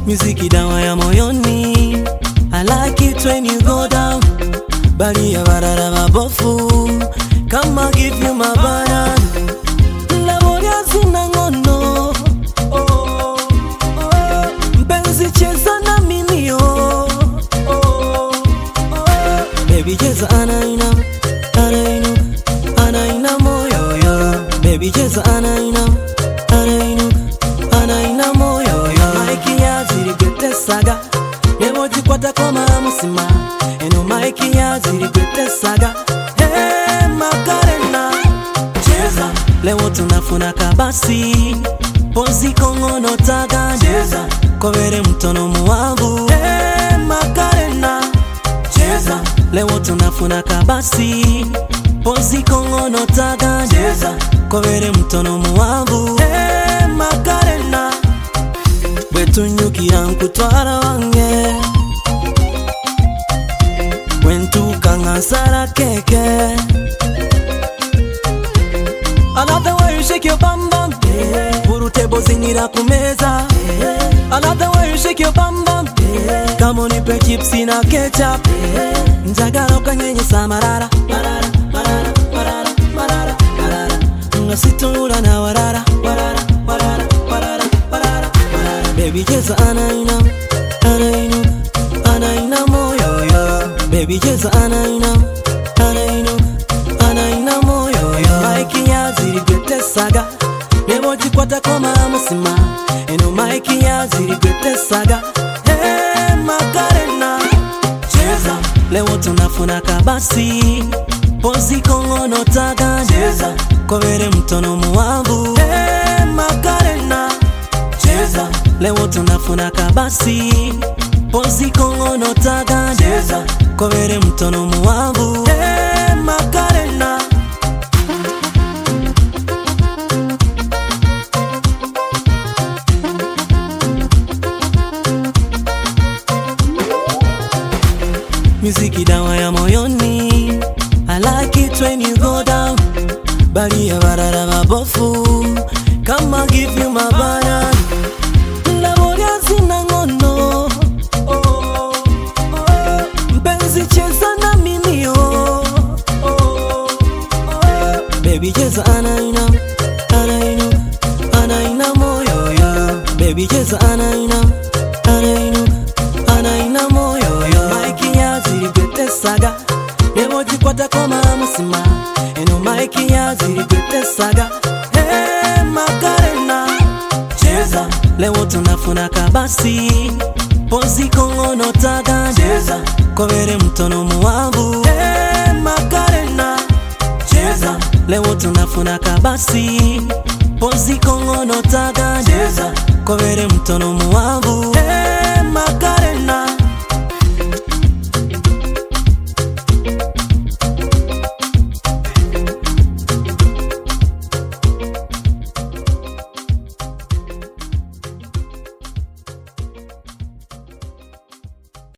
muziki dawa ya moyoni I like it when you go down bali ya barara babofu kama give you my banana laboria zina ngono oh, oh, mpenzi cheza na mimi oh, oh, oh, baby cheza anaina anainu anaina moyo yo baby cheza anaina anainu anaina moyo yo maiki yazirigwetesaga nemojikwata koma musima eno maiki yazirigwetesaga hey, makarena cheza leo tunafuna kabasi pozi kongono taga cheza kobere mtono muwangu hey, makarena cheza leo tunafuna kabasi pozi kongono taga cheza kobere mtono muwangu hey, makarena bwetunyukira nkutwara wange bwentuuka nga nsala keke I love the way you shake your bum bum Urutebo zingira kumeza I love the way you shake your bum bum Kama unipe chipsi na ketchup Njagala ukanyenyesa marara marara marara marara marara marara Nga situla na warara warara warara warara warara warara Baby cheza anaina anainu anaina moyo yo Baby cheza anaina anainu anaina moyo yo maiki yazirigwetesaga nebogikwata koma musima eno maiki yazirigwetesaga hey, makarena cheza leo tunafuna kabasi pozi kongono taga cheza kobere mtono muwangu hey, makarena cheza leo tunafuna kabasi pozi kongono taga cheza kobere mtono muwangu hey, makarena muziki dawa ya moyoni I like it when you go down bali ya barara babofu kama give you my banana laboria zina ngono oh, oh, oh. mpenzi cheza na mimi oh, oh, oh, oh. baby cheza anaina anainu anaina moyo yo baby cheza anaina anainu anaina moyo yo maiki yazirigwetesaga nemojikwata koma musima eno maiki yazirigwetesaga hey, makarena cheza leo tunafuna kabasi pozi kongono taga cheza kobere mtono muwangu hey, makarena cheza leo tunafuna kabasi pozi kongono taga cheza kobere mtono muwangu hey, makarena